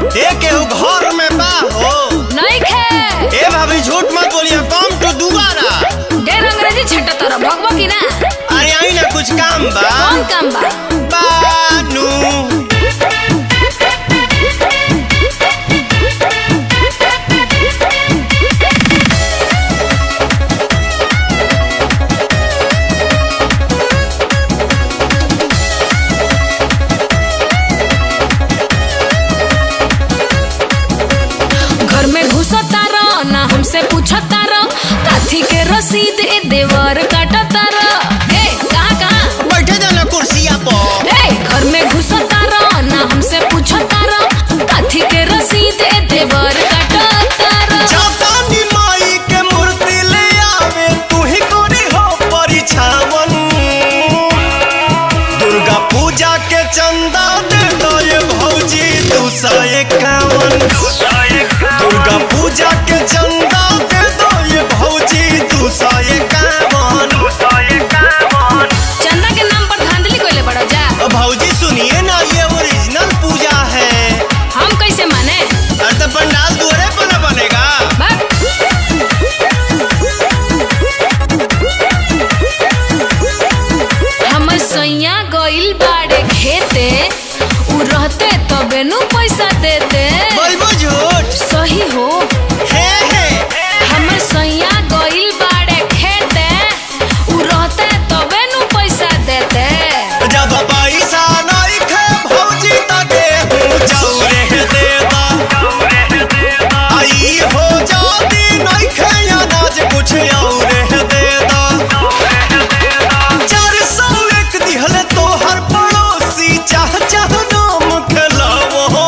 ए केहू घर में बा हो नहीं खे ए भाभी झूठ मत बोलिए कम तो दोबारा ढेर अंग्रेजी छट्टा तोरा भगवा की ना अरे आई ना कुछ काम बा कौन काम बा बानू घर में घुसता रह ना हमसे पूछता रह काथी के रसीद ए देवर काटता रह ए कहाँ कहाँ बैठे जाना कुर्सिया पर ए घर में घुसता रह ना हमसे पूछता रह काथी के रसीद ए देवर काटता रह जातानी माई के मूर्ति ले आवे तू ही कोरी हो परिछावन दुर्गा पूजा के चंदा दे दो ये भौजी दू सौ इक्यावन दुर्गा पूजा के चंदा दे दो ये भौजी दू सौ इक्यावन चंदा के नाम पर धांधली कोइले बड़ा जा भौजी सुनिए ना ये ओरिजिनल पूजा है हम कैसे माने अरे तो पंडाल दुआरे पर न बनेगा बस हमर सैया गइल बाड़े खेते उ रहते तबे नु पैसा देते बोलबो झूठ सही हो हे हे हमर सैया गइल बाड़े खेते उ रहते तबे नु पैसा देते जब पैसा नहीं खे भौजी त गेहूं चौरे देता आई हो जाती नहीं खे अनाज कुछ और देता चार सौ एक दिहल तो हर पड़ोसी चाह चाह नाम खेलावो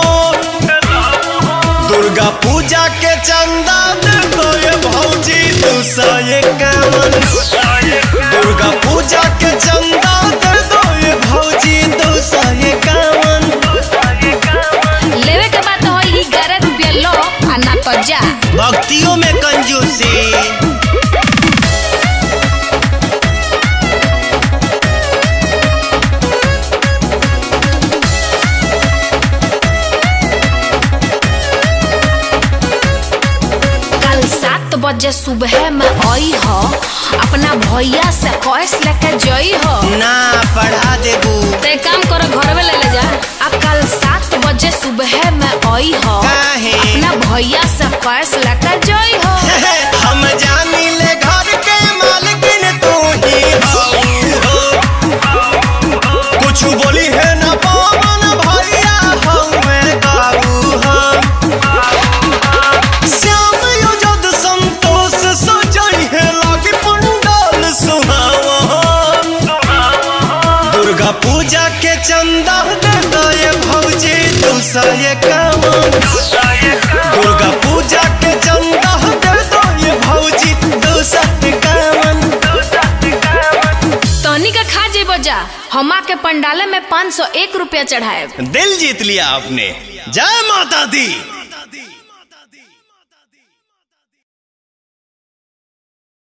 दुर्गा पूजा के चंदा दे दो ये भौजी दू सौ इक्यावन दुर्गा पूजा के चंदा दे दो ये भौजी दो सौ इक्यावन लेवे के बात हो ई 11 रुपया लो आ ना तो जा भक्तियों में कंजूसी कल सात बजे सुबह में आई हो अपना भैया से कैश लेके जई हो ना पढ़ा देबू ते काम करो घर में ले ले जा आ कल सात बजे सुबह में आई हो काहे? अपना भैया से कैश लेके जई हो हम जानी ले घर के मालकिन तू ही हो कुछ बोली है ना पवन भैया हमें काबू हम श्याम युजद संतोष सजई है लागे पंडाल सुहावन दुर्गा पूजा के चंदा दे दो ये भौजी दू सौ इक्यावन दुर्गा पूजा के चंदा दे दो ये भौजी दू सौ इक्यावन तनी का खा जेबो जा हमा के पंडाले में 501 रुपया चढ़ाए दिल जीत लिया आपने जय माता दी